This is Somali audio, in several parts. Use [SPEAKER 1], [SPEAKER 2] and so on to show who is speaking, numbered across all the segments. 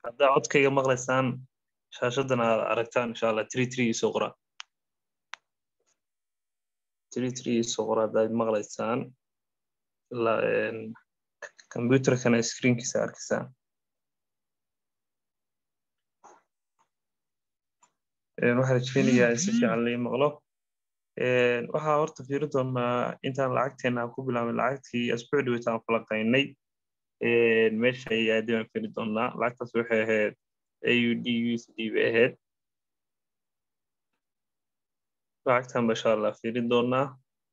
[SPEAKER 1] haddaa codkayga maqlaysaan shaashadan aad aragtaan insha allah three three isoo qora three three isoo qora haddaad maqlaysaan computerkana screenkiisa arkaysaan waxaan rajeynayaa in si fiican lai maqlo waxaa horta fiiri doonaa intaan lacagteena ku bilaabay lacagtii asbuuc dhaweyta aan falaqaynay meesha ay aadii baan fiiri doonaa lacagtaas waxay ahayd aud usd bay ahayd lacagtan ba insha allah fiiri doonaa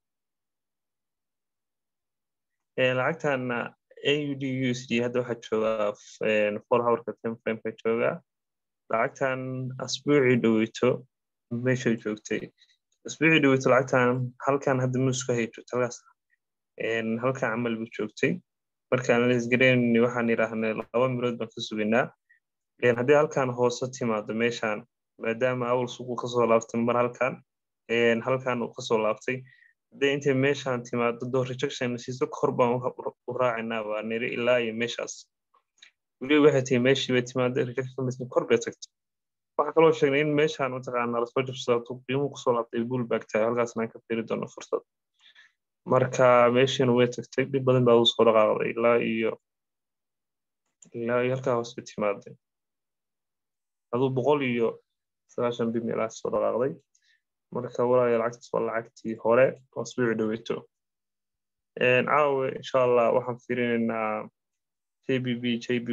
[SPEAKER 1] lacagtan aud usd hadda waxaa joogaa four hourka ten frame ka joogaa lacagtan asbuucii dhaweyto meeshay joogtay asbuucii dhaweyto lacagtan halkan hadda muusku hay joogta halkaas halkan camal buu joogtay markaan lesgareyn waxaan yidhaahnay laba milood baan ka sugaynaa haddii halkan hoose timaado meeshan maadaama awal suuqu kasoo laabtay mar halkan halkan uu kasoo laabtay haddii intay meeshan timaado doo rejection siiso kor baan u raacinaa waa niri ilaa iyo meeshaas weliba waxay tahay meeshii bay timaada rejection kor bay tagtay waxaa kaloo sheegnay in meeshan mataqaana lasoo jabsado qiimuhu kusoo laabtay bullback tahay halkaasna aan ka fiiri doono fursad marka meeshiina way tagtay dhib badan baa uu soo dhaqaaqday ilaa iyo ilaa iyo halkaa hoos bay timaaday aduu boqol iyo sagaashan bi meelahaas soo dhaqaaqday marka walaaya lacagtaas waa lacagtii hore oo asbuuci dhaweyto caawe insha allah waxaan fiirinaynaa jbb jby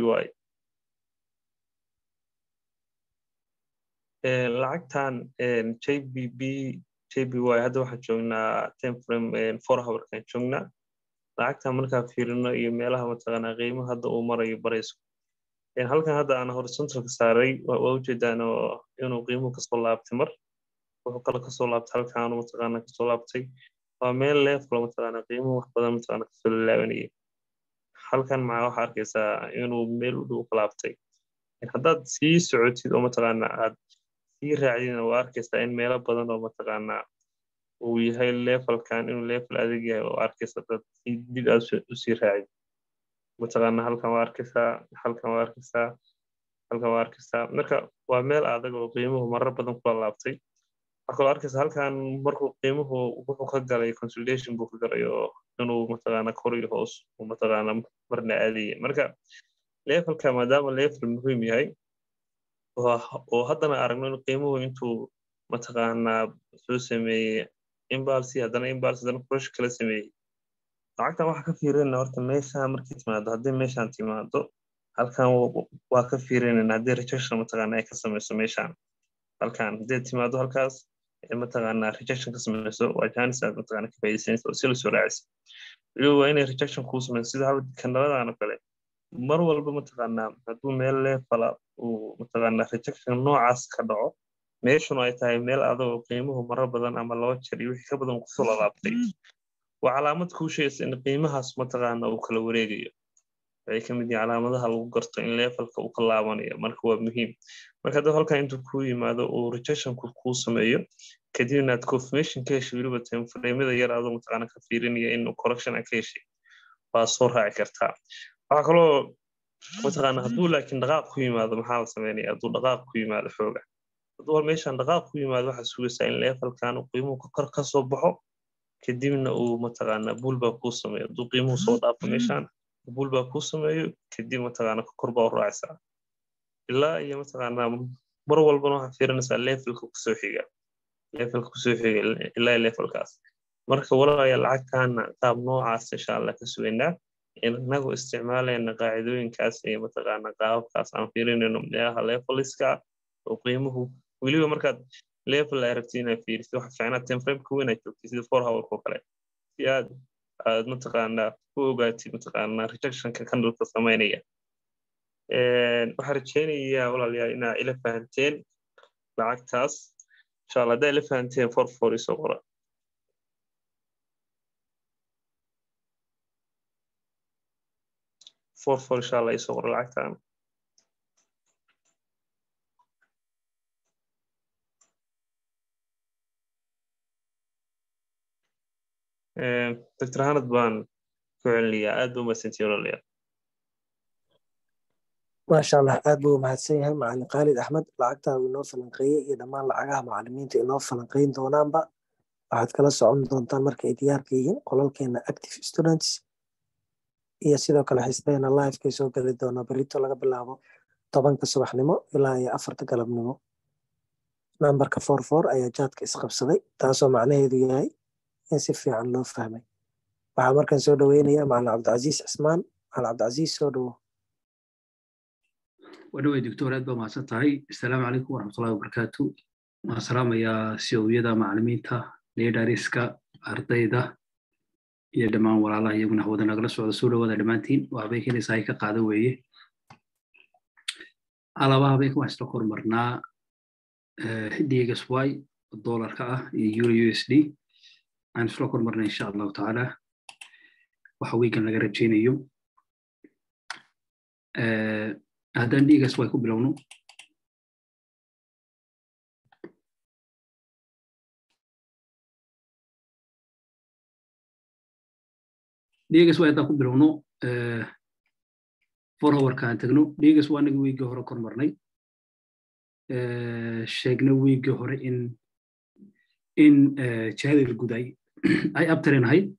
[SPEAKER 1] lacagtan jbb jby hadda waxaan joognaa ten frame four hourkan joognaa lacagtan markaan fiirino iyo meelaha mataqaanaa qiimaha hadda uu marayo barayso halkan hadda aan horizontalka saaray waa ujeedaan oo inuu qiimuhu kasoo laabtay mar wuxuu kale kasoo laabtay halkaanu mataqaana kasoo laabtay waa meel leefkalo mataqaana qiimuhu wax badan mataqaana kasoo lalaabanayay halkan maxaa waxaa arkaysaa inuu meel u dhow ka laabtay haddaad sii socotid oo mataqaana aad sii raacdina waa arkaysaa in meelo badan oo mataqaana uu yahay levelkan inuu level adag yahay oo arkaysa dad si dib aad usii raacid mataqaana halkan waa arkaysaa halkan waa arkaysaa halkan waa arkaysaa marka waa meel adag oo qiimuhu marar badan kula laabtay waxaa kaloo arkaysa halkan markuu qiimuhu wuxuu ka galay consolidation buu ka galay oo inuu mataqaana kor iyo hoos uu mataqaana marna aadaya marka levelka maadaama level muhiim yahay oo haddana aragno in qiimuhu intuu mataqaanaa soo sameeyey imbalsi haddana imbalsi haddana kurash kala sameeyey lacagtan waxaa ka fiirinayna horta meeshaan markay timaado haddii meeshaan timaado halkan waa ka fiirinayna haddii rejection mataqaana ay ka samayso meeshaan halkan haddii timaado halkaas mataqaanaa rejection ka samayso waa janis aad mataqaana ka faa'iidaysanaysa oo si lasoo raacaysa weliba waa inay rejection kuu samayso sida hal kanaladan oo kale mar walba mataqaanaa hadduu meel leefala uu mataqaanaa rejection noocaas ka dhaco meeshuna ay tahay meel adagoo qiimuhu marar badan ama laba jeer iyo wixii ka badan kusoo lalaabtay waa calaamad kuu sheegaysa in qiimahaas mataqaana uu kala wareegayo waxay ka mid yihiin calaamadaha lagu garto in levelka uu ka laabanayo marka waa muhiim marka hadduu halkan intuu kuu yimaado uu rejection-ku kuu sameeyo kadibna aad confirmation ka heshay weliba timeframada yar adoo mataqaana ka fiirinaya in correction a ka heshay waa soo raaci kartaa waxaa kaloo mataqaana hadduu laakiin dhaqaaq ku yimaado maxaa la sameynaya hadduu dhaqaaq ku yimaado xooga hadduu hal meeshan dhaqaaq ku yimaado waxaad sugaysaa in levelkan qiimuhu kor ka soo baxo kadibna uu mataqaana buulbaa kuu sameeyo hadduu qiimuhu soo dhaafo meeshan buulbaa kuu sameeyo kadib mataqaana kor baa u raacaysaa ilaa iyo mataqaana mar walbana waxaad fiirinaysaa levelka kusoo xiga levelka kusoo xiga ilaa levelkaas marka walaalayaa lacagtaana qaab noocaas insha allah ka sugaynaa inagu isticmaalayna qaacidooyinkaas iyo mataqaana qaababkaas aan fiirinayno meelaha leveliska oo qiimuhu weliba markaad level ay rabtid inaad fiirisid waxa fiicnaa timeframeka weyn aad joogtid sida four hourka oo kale si aad aad mataqaanaa ku ogaatid mataqaanaa rejectionka candleka samaynaya waxaan rajeynayaa walaalayaal inaa ila fahanteen lacagtaas insha allah haddaa ila fahanteen for for isoo qora for for insha allah isoo qora lacagtan doctor hanad baan ku celinayaa aad ba umadsantihin walaalayaal
[SPEAKER 2] maasha allah aad buu mahadsan yahay macalin khaalid axmed lacagtaa uu inoo falanqeeyey iyo dhammaan lacagaha macalimiinta inoo falanqeyn doonaanba waxaad kala socon doontaan marka ay diyaarka yihiin qolalkeena active students iyo sidoo kale xiisdeena livekay soo geli doonaa berito laga bilaabo tobanka subaxnimo ilaa iyo afarta galabnimo nambarka for for ayaa jaadka isqabsaday taasoo macnaheedu yahay in si fiican loo fahmay waxaa markan soo dhaweynaya macalin cabdicasiis cismaan macalin cabdicasiis soo dhawo
[SPEAKER 3] wadhawey doctor aad baa mahadsan tahay assalaamu calaykum waraxmatullahi wabarakaatu waan salaamayaa siowiyada macalimiinta leedariska ardayda iyo dhammaan walaalaha iyaguna hawada nagala socda soo dhawaada dhammaantiin waa habeenkiina sahay ka qaada weeye alaba habeenka waxaan isla kormarnaa dgsy dolarka ah iyo euro u s d aan isla kormarnaa insha allahu tacaala waxa wiigan laga rajaynayo haddaan dhigas way ku bilowno dhigas way haddaan ku bilowno forhowarka aan tagno dhigas waa anaga wiiggii hore kor marnay sheegna wiiggii hore in in jihadii guday ay abtaren ahayd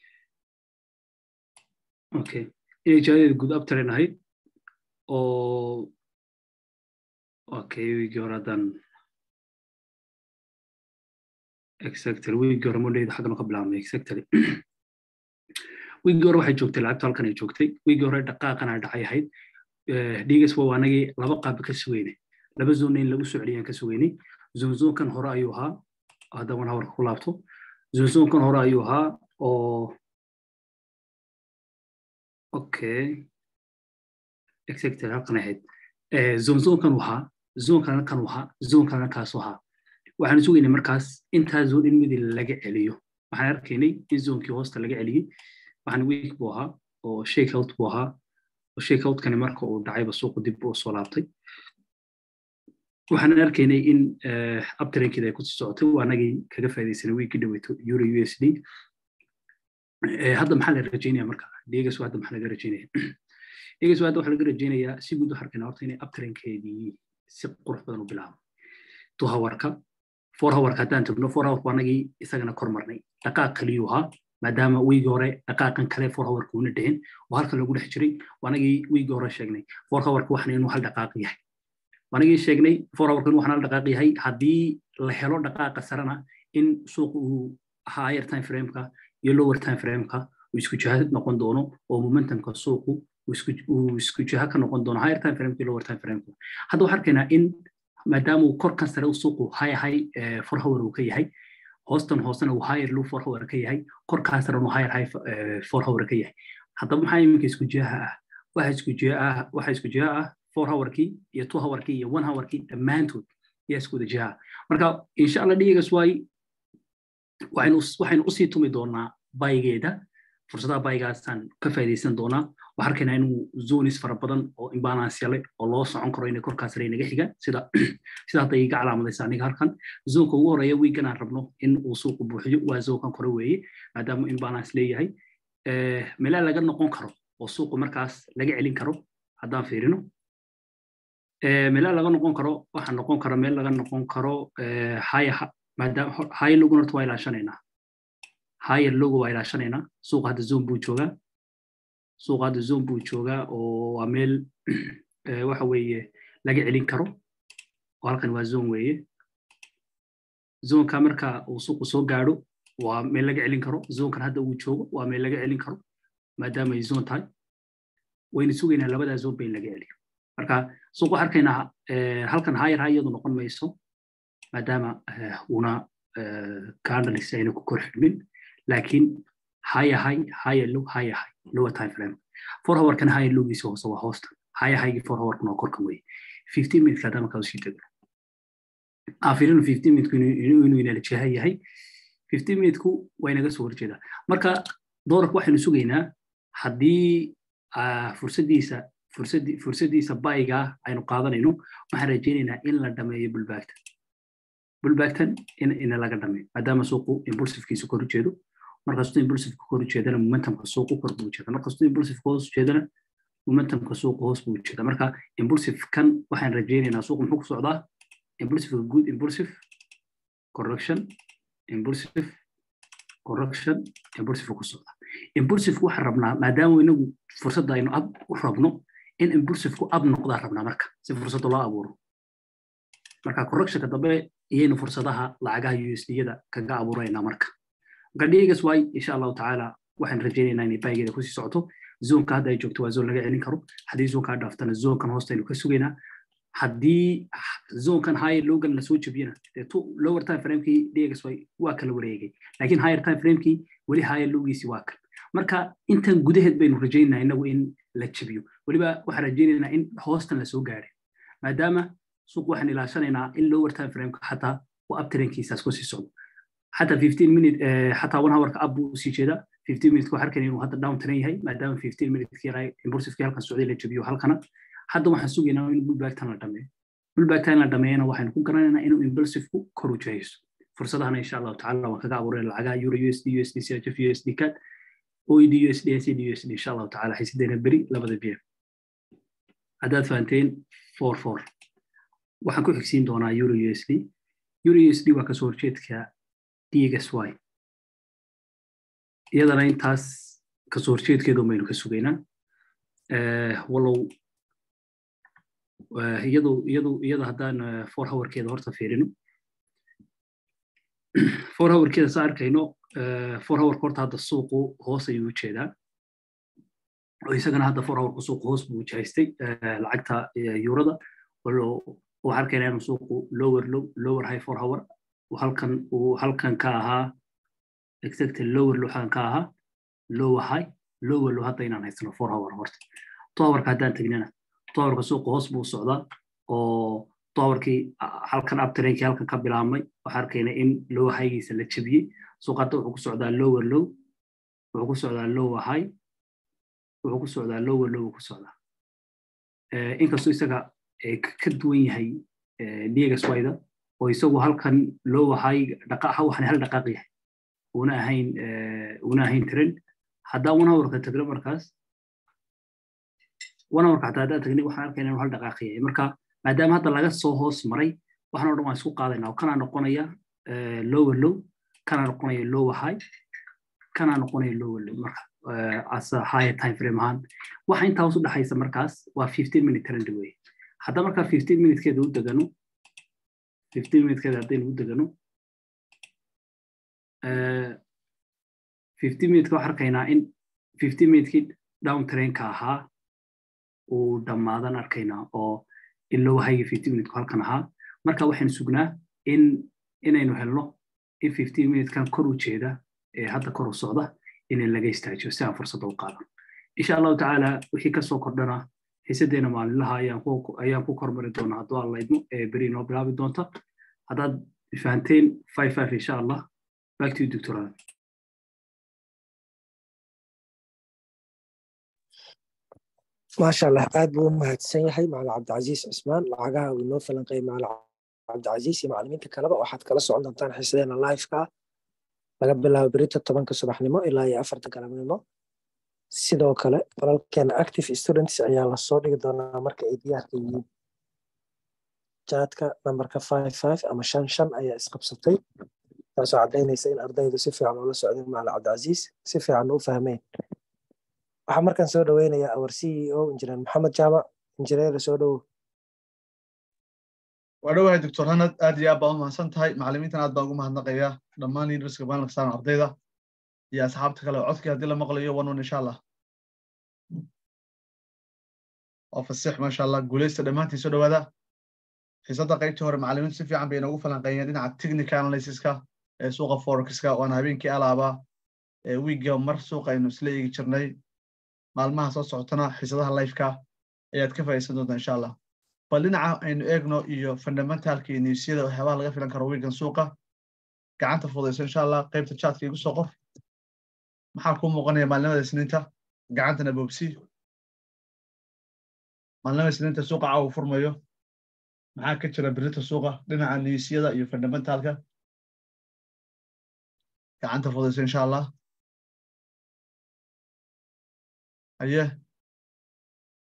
[SPEAKER 3] okay inay jihadii gud abtaren ahayd oo okay wiigii hore haddaan exactly wiigii hore mondayda xagganu ka bilaabnay exactly wiigii hore waxay joogtay lacagtu halkan ay joogtay wiigii hore dhaqaaqana dhacay ahayd dhigas waa anagii laba qaab ka sugeynay laba zoonna in lagu soo celiyaan ka sugeynay zonzonkan hore ayuu ahaa hadda wan hawarka ku laabto zonzonkan hore ayuu ahaa oo okay exactly halkan ahayd zonzonkan wahaa zonkana kan wahaa zonkana kaasu ahaa waxaan sugaynay markaas intaa zon in midi laga celiyo waxaan arkaynay in zonkii hoosta laga celiyey waxaan week buu ahaa oo shakeout buu ahaa oo shakeoutkani marka uu dhacayba suuqu dib u soo laabtay waxaan arkaynay in abtarenkeeda ay kusii socotay waa anagii kaga faa'idaysanay wiigii dhaweyto euro u s d hadda maxaa la rajaynaya marka degas hadda maxaa laga rajaynaya degas hadda waxaa laga rajaynayaa si guud waxaan arkaynaa horta inay abtarenkeedii si qurux badan u bilaabo two hourka four hourka haddaan tagno four hourka anagii isagana kor marnay dhaqaaq kaliyuu ahaa maadaama wiigii hore dhaqaaqan kale four hourka una dhicin oo halka lagu dhex jiray anagii wiigii hore sheegnay four hourka waxna inuu hal dhaqaaq yahay anagii sheegnay four hourka inuu waxna hal dhaqaaq yahay haddii la helo dhaqaaqa sarena in suuq uu higher time frameka iyo lower time frameka uu isku jiha noqon doono oo momentumka suuqu uu isku jiha ka noqon doono higher time frameka iyo lower time frameka hadda waxaan arkaynaa in maadaama uu korkan sare u suuqu high high four hour uu ka yahay hoostan hoosena uu higher low four hour ka yahay korkaas sare uu higher high four hour ka yahay haddaba maxaa iminka isku jiha ah waxa isku jiha ah waxa isku jiha ah four hourkii iyo two hourkii iyo one hourkii dhammaantood ayaa isku wada jiha marka insha allah dhiigas waay waxaynu waxaynu usii tumi doonaa baygeeda fursadaha baygaasaan ka faa'iidaysan doonaa waxaan arkaynaa inuu zonis fara badan oo imbalance yale oo loo socon karo inay korkaas sare naga xigaan sida sida hadda iga calaamadaysa aniga halkan zoonka ugu horeeya wiigan aan rabno in uu suuqu buuxiyo waa zoonkan kore weeye maadaama imbalance leeyahay meelaa laga noqon karo oo suuqu markaas laga celin karo haddaan fiirino meelaa laga noqon karo waxaa noqon kara meel laga noqon karo haya maadaama haya loguna horta waa ilaashanaynaa higher logo waa ilaashanaynaa suuqa hadda zone buu joogaa suuqa hadda zone buu joogaa oo waa meel waxa weeye laga celin karo oo halkan waa zone weeye zonka marka uu suuqu soo gaadho waa meel laga celin karo zonkan hadda uu joogo waa meel laga celin karo maadaama ay zone tahay wayna sugaynaa labadaa zone ba in laga celiyo marka suuq waxaan arkaynaa halkan higher high iyadu noqon mayso maadaama una candles ayna ku kor xidhmin laakiin higher high higher low higher high lower time frame four hour kan higher lowgiisa hoose waa hoosta higher highgi four hour kan waa korkan weye fifteen minutes haddama kaa usii degno afirinu fifteen minutku inuu inala jeha yahay fifteen minutku waa inaga soo horjeedaa marka doolarka waxaynu sugaynaa haddii fursaddiisa fursaddi fursaddiisa bayga aynu qaadanayno waxaan rajaynaynaa in la dhameeyo bulbaagta bulbaagtan in ina laga dhameeyo maadaama suuqu impulsivkiisa kor ujeedo markastuu impulsiveka kor ujeedana momentumka suuqu kor buu ujeeda markastuu impulsiveka hoos ujeedana momentumka suuqa hoos buu jeeda marka impulsive kan waxaan rajaynaynaa suuqa muxuu ku socdaa impulsive good impulsive correction impulsive correction impulsive ku socdaa impulsive waxaan rabnaa maadaama inagu fursadda aynu ab u rabno in impulsiveku ab noqdaa rabnaa marka si fursadda loo abuuro marka correctionka dambe iyaynu fursadaha lacagaha usd-yada kaga abuuraynaa marka marka dhigas waay insha allahu tacaala waxaan rajaynaynaa inay baageeda kusii socoto zoonka hadda ay joogto waa zoon laga celin karo haddii zoonkaa dhaaftana zoonkan hoostaynu ka sugaynaa haddii zoonkan higher logan lasoo jebiyana lower time framekii dhigas waay waa kala wareegay laakiin higher time framekii weli higher lowgiisi waa kan marka intan gudaheed baynu rajaynaynaa inagu in la jebiyo weliba waxaan rajaynaynaa in hoostan lasoo gaadhay maadaama suuq waxaan ilaashanaynaa in lower time frameka xataa uu abtarenkiisaas kusii socdo xataa fifteen minute xataa one hourka ab buu usii jeedaa fifteen minute waxaan arkayna inuu hadda down taran yahay maadaama fifteen minute yaraa impulsivekii halkan socday la jebiyo halkana hadda waxaan sugaynaa in bullbacktan la dhameeyo bullbacktan la dhameeyana waxaynu ku garanaynaa inuu impulsiveku kor u jehayso fursadahana insha allahu tacala waan kaga abuuray lacagaha euro usd usd chf usd cat oed usd acd usd insha allahu tacala xiisadeena beri labada bm haddaad fahanteen four four waxaan ku xigsiin doonaa euro usd euro usd waa kasoo horjeedka dxy iyadana intaas kasoo horjeedkeedu baynu ka sugaynaa walow iyadu iyadu iyada haddaan four hourkeeda horta fiirino four hourkeeda saa arkayno four hourka horta hadda suuqu hoos ayuu u jeedaa oo isagana hadda four hourka suuqu hoos buu jahaystay lacagta yurada waxaa arkaynaa inuu suuqu lower low lower high four hour halkan uu halkan ka ahaa exactly lower low halkan ka ahaa lower high lower low hadda inaan haysano four hour horta towerka haddaan tegnana towerka suuqa hoos buu socdaa oo towerkii halkan abtarenkii halkan ka bilaabmay waxaa arkaynaa in lower highgiisa la jebiyey suuqa hadda wuxuu ku socdaa lower low wuxuu ku socdaa lower high wuxuu ku socdaa lower low ku socdaa inkastoo isaga ka duwan yahay diegaswayda oo isagu halkan lower high dhaqaaqa waxaan hal dhaqaaq yahay una ahayn una ahayn trend haddaan one hourka tagno markaas one hourka hataa haddaan tagnay waxaan arkayna inuu hal dhaqaaq yahay marka maadaama hadda laga soo hoos maray waxaan o dhan waan isku qaadayna oo kanaa noqonaya lower low kanaa noqonaya lower high kanaa noqonaya lower low marka as a higher time frame ahaan waxa intaa hoos u dhexaysa markaas waa fifteen minute trend weye hadda markaa fifteen minutekeeda u degano fifteen minutekeeda haddaynu u degano fifteen minuteka waxaan arkaynaa in fifteen minutekii down trainka ahaa uu dhammaadan arkaynaa oo in loo hayga fifteen minuteka halkan ahaa marka waxaynu sugnaa in inaynu helno in fifteen minutekan kor u jeeda ee hadda kor u socda in laga istaajiyo si aan fursadda u qaadan insha allahu tacaala wixii kasoo kordhana xiisadeena maalinlaha ayaan ku kormari doonaa hadduu alla idmo ee beri inoo bilaabi doonta haddaad fahanteen five five insha allah back to you doctorada
[SPEAKER 2] maasha allah aad buu u mahadsan yahay macalin cabdicasiis cismaan lacagaha uu inoo falanqeeyay macalin cabdicasiis iyo macalimiinta kaleba waxaad kala socon doontaan xiisadeena liveka ah laga bilaabo berita tobanka subaxnimo ilaa iyo afarta galabnimo sidoo kale qolalkeena active students ayaa lasoo dhigi doonaa marka ay diyaarka yihiin jaadka nambarka five five ama shan shan ayaa isqabsatay taasoo caddaynaysa in ardaydu si fiican ula socdeen macalin cabdicasiis si fiican u fahmeen waxaa markaan soo dhoweynayaa awar c e o injineer maxamed jaamac injineer soo dhowow
[SPEAKER 4] waa dhowahay doctor hanad aad iyo aad baa u mahadsan tahay macalimiintan aad baan ugu mahadnaqaya dhammaan universityga maalinka ardayda iyo asxaabta kale codkii haddii la maqlayo one one insha allah waa fasix maasha allah guuleysta dhammaantiin soo dhowaada xiisadda qaybtii hore macalimiintu si fiican bay inoogu falanqeeyeen dhinaca technical analysiska ee suuqa forexka waana habeenkii alaabaa ee wiigga mar suuqa aynu isla eegi jirnay maalmaha soo socotana xiisadaha lifeka ayaad ka faa'iidsan doontaa insha allah bal dhinaca aynu eegno iyo fundamentalka iyo newsyada waxyaabaha laga filan karo wiigan suuqa gacanta fudayso insha allah qaybta chatka igu soo qor maxaa kuu muuqanaya maalinimada isniinta gacantana boobsi maalinimada isniinta suuqa caawa furmayo maxaa ka jira birita suuqa dhinaca newsyada iyo fundamentalka gacanta fudayso insha allah haye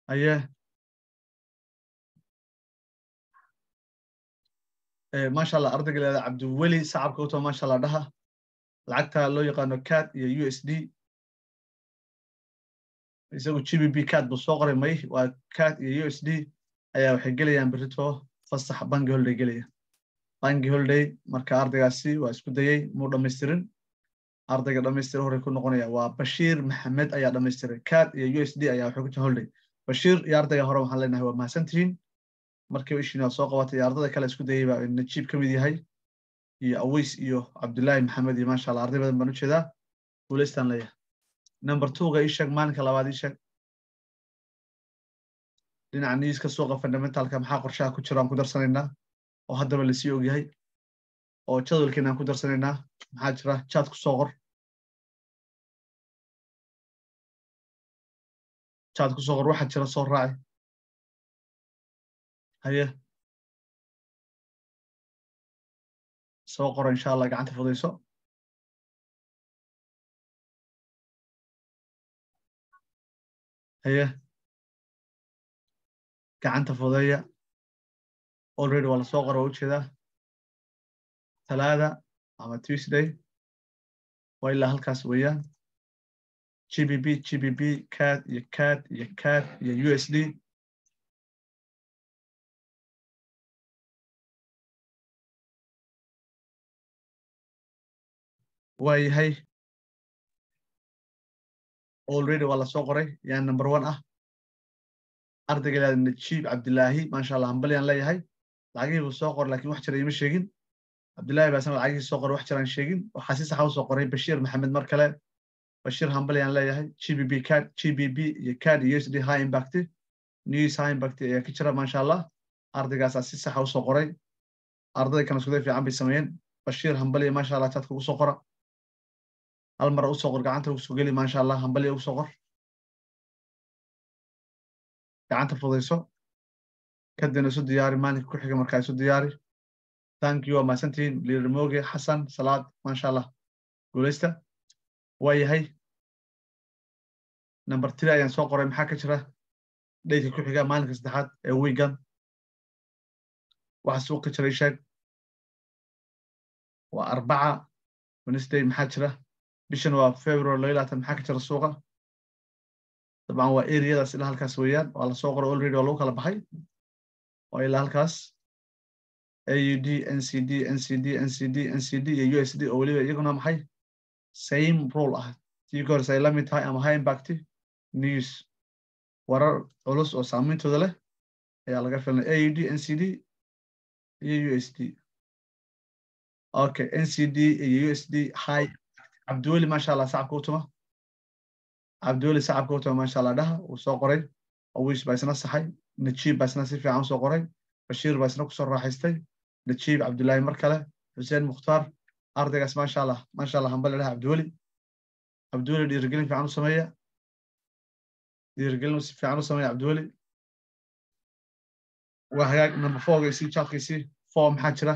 [SPEAKER 4] aye maasha allah ardayga leeda cabdiweli sacabka u too maasha allah dhaha lacagta loo yaqaano cad iyo u s d isagu g b b cad buu soo qoray may waa cad iyo u s d ayaa waxay gelayaan berito fasax bangi holiday gelaya bangi holiday marka ardaygaasi waa isku dayey muu dhammaystirin ardayga dhammaystira horey ku noqonaya waa bashiir maxamed ayaa dhammaystiray cad iyo u s d ayaa waxay ku jira holiday bashiir iyo ardayga hore waxaan leenahay waa mahadsantihiin markiiba ishiina soo qabatay iyo ardada kale isku dayey baa najiib ka mid yahay iyo aweys iyo cabdullaahi maxamed iyo maasha allah arday badan baan u jeedaa guulaystaan leeyahay number twoga ii sheeg maalinka labaad ii sheeg dhinaca niiska suuqa fundamentalka maxaa qorshaha ku jira aan ku darsanaynaa oo haddaba lasii ogyahay oo jadwalkeena aan ku darsanaynaa maxaa jira jaad ku soo qor jaad ku soo qor waxaa jira soo raaci haye soo qoro insha allah gacanta fudayso haye gacanta fudeeya already waa lasoo qora waa ujeedaa talaada ama tuesday waa ilaa halkaas weeyaan g b b g b b cad iyo cad iyo cad iyo u s d waa yahay already waa lasoo qoray yaa number one ah ardayga ilaada najiib cabdilaahi maasha allah hambalyaan leeyahay lacagihii buu soo qoray lakin wax jira ima sheegin cabdillahi baa isna lacagihii soo qoray wax jiraan sheegin waxaa si saxa u soo qoray bashiir maxamed mar kale bashiir hambalyaan leeyahay g b b cad g b b iyo cad iyo s d high impact news high impact ayaa ka jira maasha allah ardaygaasaa si saxa u soo qoray arday kana iskuday fiican bay sameeyeen bashiir hambalya maasha allah jadka ugu soo qora hal mara usoo qor gacanta ugu soo geli maasha allah hambalya ugu soo qor gacanta fudayso kadibna isu diyaari maalinka ku xiga markaa isu diyaari thank you waa mahadsantihiin liirmoge xasan salaad maasha allah guulaysta waa yahay number three ayaan soo qoray maxaa ka jira dhaydka ku xiga maalinka saddexaad ee wiigan waxa suuq ka jira isheeg waa arbaca wednesday maxaa jira bishan waa february laba labaatan maxaa ka jira suuqa dabcan waa areadaas ilaa halkaas weeyaan waa lasoo qoray already waa lagu kala baxay waa ilaa halkaas aud ncd ncd ncd ncd iyo u s d oo weliba iyaguna maxay same role ah tii ka horse ay la mid tahay ama high impact news warar culus oo saameyntooda leh ayaa laga filanay aud ncd iyo u s d okay ncd iyo u s d high cabdiweli maasha allah sacabka u tuma cabdiweli sacabka u tuma maasha allah dhaha uu soo qoray awish baa isna saxay najiib baa isna si fiican usoo qoray bashiir baa isna kusoo raaxaystay najiib cabdullaahi mar kale xuseen mukhtaar ardaygaas maasha allah maasha allah hambale dhaha cabdiweli cabdiweli dhiirigelin fiican u sameeya dhiirigelin si fiican u sameeya cabdiweli waa hagaag number fourgaysii jaadkaysii four maxaa jira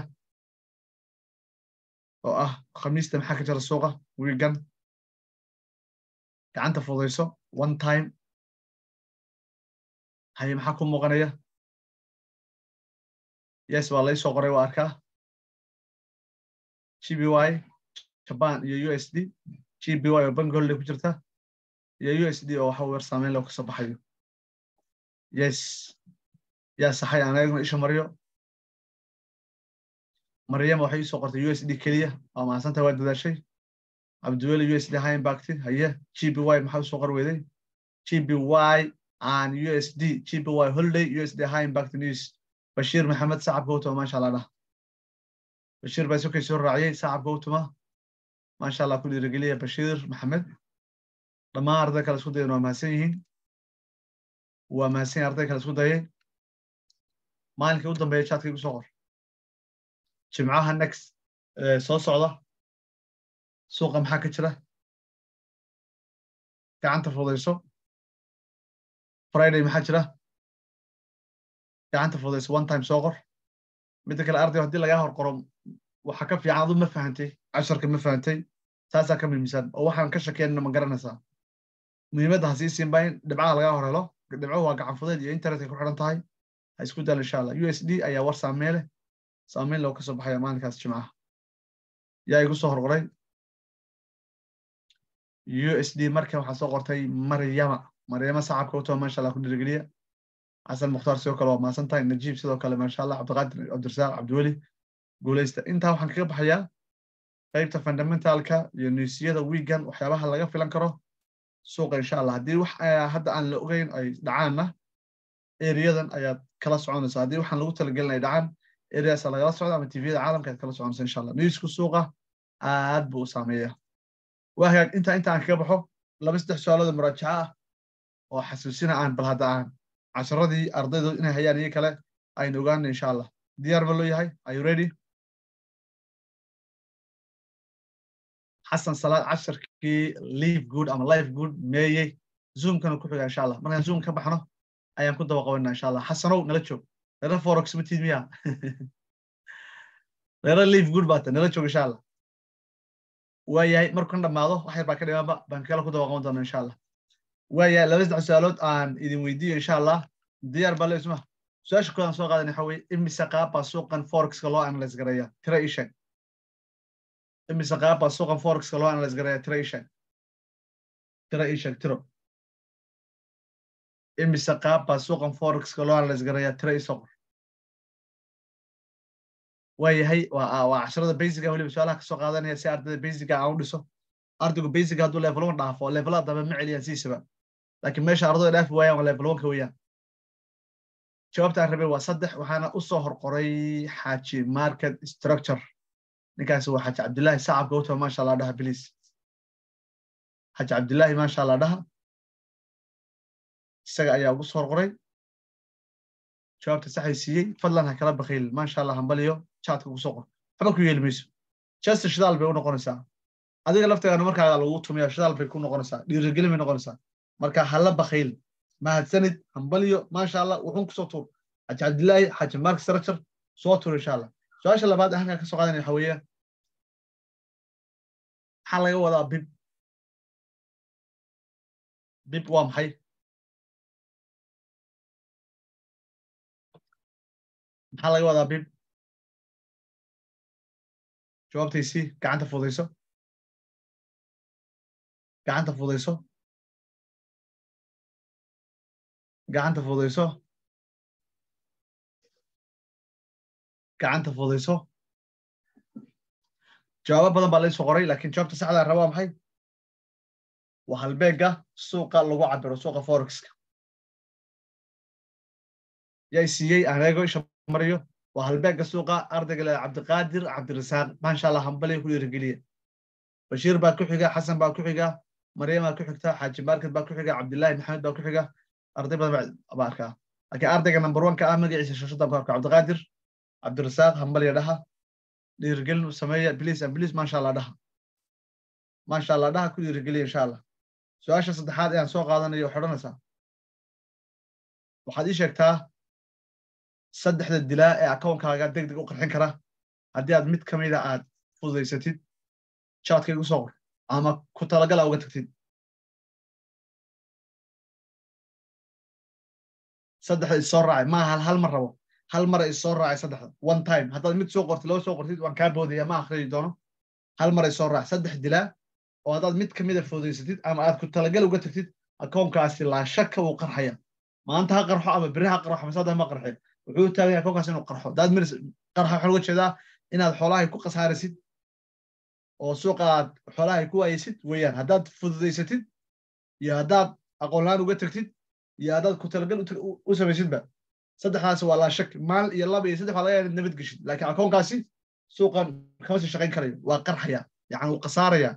[SPEAKER 4] oo ah khamiista maxaa ka jira suuqa wiigan gacanta fudayso one time haye maxaa ku muuqanaya yes waa lai soo qoray waa arkaa g b y jaban iyo u s d g b y oo banki holiday ku jirta iyo u s d oo waxa weer saameyn loo kasoo baxayo yes yaa saxay aan eegno isha maryo maryama waxay isoo qortay u s d keliya waa mahadsanta waa dadaashay cabdiweli u s d high impact haye g b y maxaa usoo qor weyday g b y and u s d g b y holiday u s d high impact news bashiir maxamed sacabka utuma maasha allah dhah bashiir baa isokay soo raaciyey sacabka utuma maasha allah ku dhiirigeliya bashiir maxamed dhammaan arday kale isku dayan waa mahadsan yihiin waa mahadsan yihin arday kale isku dayay maalinkii u dambeeya jaadka igu soo qor jimcaha next soo socda suuqa maxaa ka jira gacanta fudayso friday maxaa jira gacanta fudayso one time soo qor midda kale arday haddii lagaa hor qoro waxa ka fiican adu ma fahantay casharka ma fahantay taasaa ka muhiimsan oo waxaan ka shakeenna ma garanaysaa muhiimadda ha sii siinba in dhibcaha lagaa hor helo dhibco waa gacan fudeed iyo internetka ku xidhan tahay ha isku dal insha allah u s d ayaa war saamee leh saameyn loo kasoo baxaya maalinkaas jimcaha yaa igu soo horqoray u s d marka waxaa soo qortay maryama maryama sacabka utoo maasha allah ku dhiirigeliya xasan mukhtaar sidoo kale waa maasan tahay najiib sidoo kale maasha allah cabdiqaadir cabdirasaaq cabdiweli guuleysta intaa waxaan kaga baxayaa qaybta fundamentalka iyo niisiyada wiigan waxyaabaha laga filan karo suuqa insha allah haddii wax hadda aan la ogeyn ay dhacaanna eriyadan ayaad kala soconaysa haddii waxaan lagu talagelin ay dhacaan eriyaasa lagala socda ama tviyada caalamka ayaad kala soconaysa insha allah niisku suuqa aad buu u saameeya waa hagaag intaa inta aan kaga baxo laba saddex su-aalooda muraajaca ah oo xasuusina aan bal hadda aan casharadii ardaydu inay hayaan iyo kale aynu ogaana insha allah diyaar ba loo yahay are you ready xasan salaad casharkii live good ama life good meeyey zoomkana ku xiga insha allah markaan zoom ka baxno ayaan ku daba qabanaa insha allah xasanow nala joog reera forex ma tiid miya reera live good baata nala joog insha allah waa yahay markan dhammaado wax yar baa ka dhimaanba baan kala ku daba qaban doona insha allah waa yahay laba saddex su-aalood aan idin weydiiyo insha allah diyaar baa le isma su-aasha koodaan soo qaadan waxa weye imise qaab baa suuqan forexka loo analyse gareeya tira ii sheeg imise qaab baa suuqan forexka loo analyse gareeya tira ii sheeg tira ii sheeg tiro imise qaab baa suuqan forexka loo analyse gareeya tira ii soqor waa yahay waa waa casharada basica weliba su-aalaha kasoo qaadanaya si ardayda basica aan u dhiso ardaygu basica hadduu level one dhaafo levelada dambe ma celiyaan siisaba laakiin meesha ardayda dhaafi waayaan waa level one ka weeyaan jawaabta aan rabay waa saddex waxaana u soo horqoray xaaji market structure ninkaasi waa xaaji cabdillaahi sacabka utaba maasha allah dhaha biliis xaaji cabdillaahi maasha allah dhaha isaga ayaa ugu soo horqoray jawaabta saxay siiyey fadlan ha kala bakhiil maasha allah hambaliyo chatka ugu soo qor waxba ku yeeli mayso chester shidaal bay u noqonaysaa adiga lafteedana markaaga lagu tumiya shidaal bay ku noqonaysaa dhiirigelin bay noqonaysaa marka hala bakhiil mahadsanid hambaliyo maasha allah wuxuun kusoo tuur xaaji cabdillaahi xaaji mark structure soo tuur insha allah su-aasha labaad halkaa ka soo qaadanaya waxa weeye maxaa laga wadaa bib bib waa maxay maxaa laga wadaa bib jawaabtaysii gacanta fudayso gacanta fudayso gacanta fudayso gacanta fudayso jawaabo badan baa laysoo qoray lakiin jawaabta saxdaa raba waa maxay waa halbeega suuqa lagu cabiro suuqa forexka yay siiyey aan eego isha mariyo waa halbeega suuqa ardayga le cabdiqaadir cabdirasaaq maasha allah hambaliya ku dhiirigeliya bashiir baa ku xiga xasan baa ku xiga maryam baa ku xigta xaaji market baa ku xiga cabdillahi maxamed baa ku xiga arday badan baa arkaa laakiin ardayga number one ka ah magaciisa shashada ku arka cabdiqaadir cabdirasaaq hambaliya dhaha dhiirigelin u sameeya bliis and bliis maasha allah dhaha maasha allah dhaha ku dhiirigeliya insha allah su-aasha saddexaad ee aan soo qaadanayo waxay odhanaysaa waxaad ii sheegtaa saddexda dilaa ee akoonkaaga deg deg u qarxin kara haddii aad mid ka mida aad fududaysatid jaadka igu soo qor ama ku talagala uga tagtid saddexda issoo raacay maaha hal hal mar rabo hal mara issoo raacay saddexda one time haddaad mid soo qortid laba soo qortid waan kaa boodaya ma akhriyi doono hal mara issoo raacay saddex dilaa oo haddaad mid ka mida fududaysatid ama aad ku talagal uga tagtid akoonkaasi laa shaka uu qarxaya maanta ha qarxo ama beri ha qarxo masaada ma qarxe wuxuu taagan yahay akoonkaas inuu qarxo daad miris qarxa waxaan uga jeedaa inaad xoolahay ku khasaarisid oo suuqa aad xoolahay ku waayeysid weeyaan haddaad fududaysatid iyo haddaad aqoon la-aan uga tagtid iyo haddaad ku talagal u samaysidba saddexdaas waa laa shak maal iyo laba iyo saddex waa laga yaaba nabad geshid laakiin akoonkaasi suuqan kama sii shaqayn karayo waa qarxaya yani wuu khasaaraya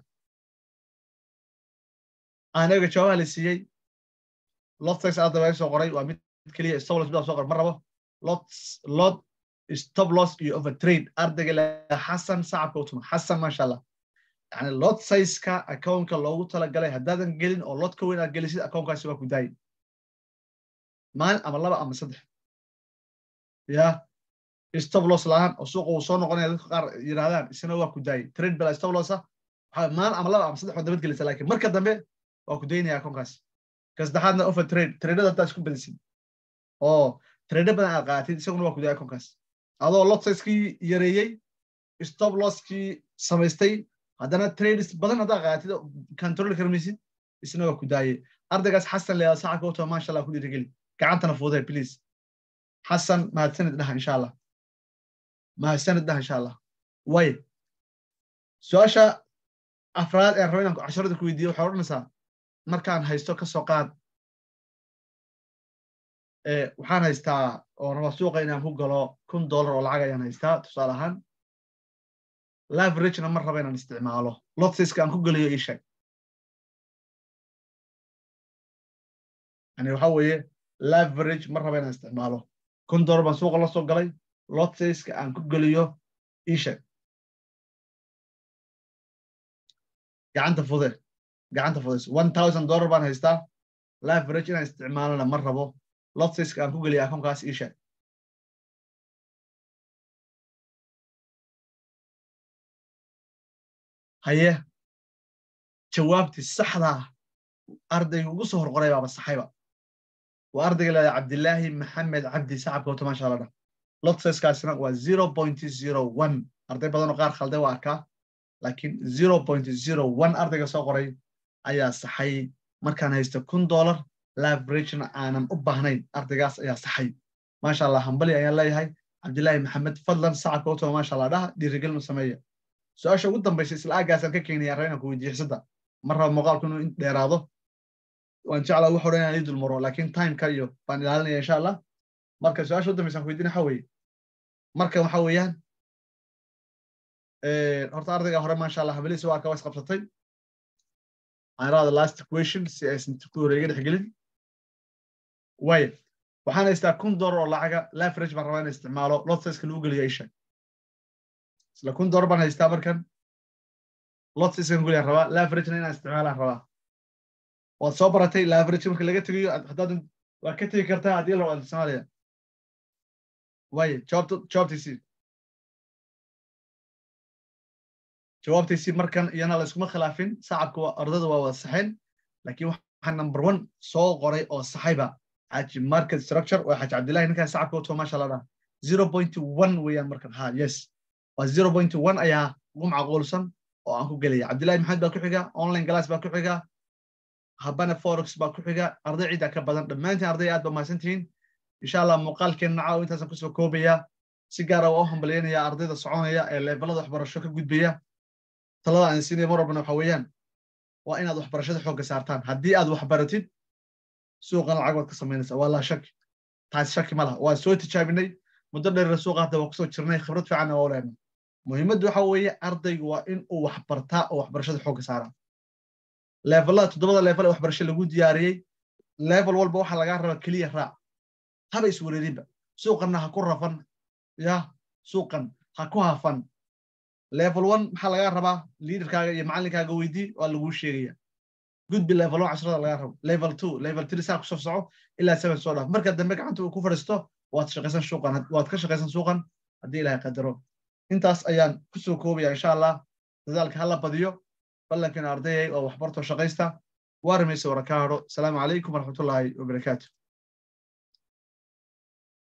[SPEAKER 4] anaga jawaabaha la siiyey lottex ardaba soo qoray waa mid keliya stoploss baa soo qoray ma rabo lot lot stop loss iyo overtrade ardayga le xasan sacabka u tuma xasan maasha allah yani lot sizeka akoonka loogu talagalay haddaadan gelin oo lot ka weyn aad gelisid akoonkaasi waa ku daayi maalin ama laba ama saddex ya stop loss la-aan oo suuqa uu soo noqonaya dadka qaar yidhahdaan isna waa ku daayi trade bala stop lossa maalin ama laba ama saddex waa dabad gelisa lakin marka dambe waa ku daynaya akoonkaasi ka saddexaadna offer trade tradeada haddaa isku badisid oo trade badan aad qaaatid isaguna waa kudaaya konkaas adoo lot sizekii yareeyey stop losskii samaystay haddana trades badan haddaa qaatid control karmaysid isna waa ku daayey ardaygaas xasan leeyaa saca kooto maasha allah ku dhiirigeli gacantana fuudee please xasan mahadsanid dhaha insha allah mahadsanid dhaha insha allah way su-aasha afraad ee rabo inaan casharada ku weydiiyo waxay odhanaysaa markaan haysto ka soo qaad waxaan haystaa oo raba suuqa inaan ku galo kun dollar oo lacag ayaan haystaa tusaale ahaan laveragena mar raba inaan isticmaalo lotsiska aan ku gelayo ii sheeg yani waxa weeye laverage mar raba inaan isticmaalo kun dollar baan suuqa la soo galay lotsiska aan ku geliyo ii sheeg gacanta fude gacanta fudes one thousand dollar baan haystaa laverage inaan isticmaalana mar rabo lotsiska aan ku geliyo akoonkaas ii sheeg haye jawaabtii saxdaa ardayga ugu soo horqoray baaba saxayba waa ardayga leeda cabdilaahi maxamed cabdi sacabka wata maasha allah dha lotseskaasina waa zero point zero one arday badan oo qaar khalday waa arkaa laakiin zero point zero one ardayga soo qoray ayaa saxay markaan haysto kun dollar laveragena aanan u baahnayn ardaygaas ayaa saxay maasha allah hambali ayaan leeyahay cabdilaahi maxamed fadlan sacabka wata maasha allah dhaha dhiirigelin u sameeya su-aasha ugu dambaysa isla aagaasaan ka keenaya raba inaan ku weydiiyo xisada mar raba muuqaalku inuu dheeraado waan jeclaa wax odhan inaan ii dulmaro laakiin timeka iyo baan ilaalinaya insha allah marka su-aasha ugu dambaysa aan ku weydiin waxa weeye marka waxa weeyaan horta ardayga hore maasha allah habeliisa waa ka was qabsatay aan iraada last question si aysan ku wareega dhexgelin waaya waxaan haystaa kun dollar oo lacaga laverage baan rabaa inaan isticmaalo lotseska lagu geliyo isha isla kun dollar baan haystaa markan lotseskan guliyaan rabaa laveragena inaan isticmaalaan rabaa waad soo baratay laverage marka laga tegayo haddaad waa ka tegi kartaa haddii la wada soomaaliya waaye jawaabta jawaabtiisii jawaabtiisii markan iyana la iskuma khilaafin sacabka waa ardada waa wada saxeen laakiin waxaa number one soo qoray oo saxayba xaaji market structure waa xaaji cabdillahi ninkaan sacabka wato maasha allah dhaha zero point one weeyaan markan ha yes waa zero point one ayaa ugu macquulsan oo aan ku gelaya cabdillahi maxamed baa ku xiga online glass baa ku xiga habana forex baa ku xiga arday ciiddaa ka badan dhammaantiin arday aad ba mahadsan tihiin insha allah muuqaalkeenna caaw intaasaan kusoo koobaya si gaara waa u hambalyaynaya ardayda soconaya ee levelada waxbarasho ka gudbaya talada aan siinaya mar walbana waxa weeyaan waa inaad waxbarashada xoogga saartaan haddii aad waxbaratid suuqan lacag waad ka samaynaysaa waa laa shaki taasi shaki ma laha waa soo tijaabinay muddo dheerna suuqa hadda waa kusoo jirnay khibrad fiicanna waa leenay muhiimaddu waxa weeye ardaygu waa in uu waxbartaa oo waxbarashada xoogga saaraa levelada toddobada level ee waxbarasho lagu diyaariyey level walba waxaa lagaa rabaa keliya raac haba iswareerinba suuqanna ha ku rafan ya suuqan ha ku hafan level one maxaa lagaa rabaa liaderkaaga iyo macallinkaaga weydii waa laguu sheegaya gudbi level one cashrada lagaa rabo level two level three saa kusoo soco ilaa seven soo dhaaf marka dambe gacanta uu ku fadhiisto waad shaqaysan suuqan waad ka shaqaysan suuqan haddii ilaahay qadaro intaas ayaan kusoo koobaya insha allah dadaalka hala badiyo ballankiina ardayay oo waxbartoo shaqaysta waa ramaysa warakaadho asalaamu calaykum waraxmatullaahi wabarakaatu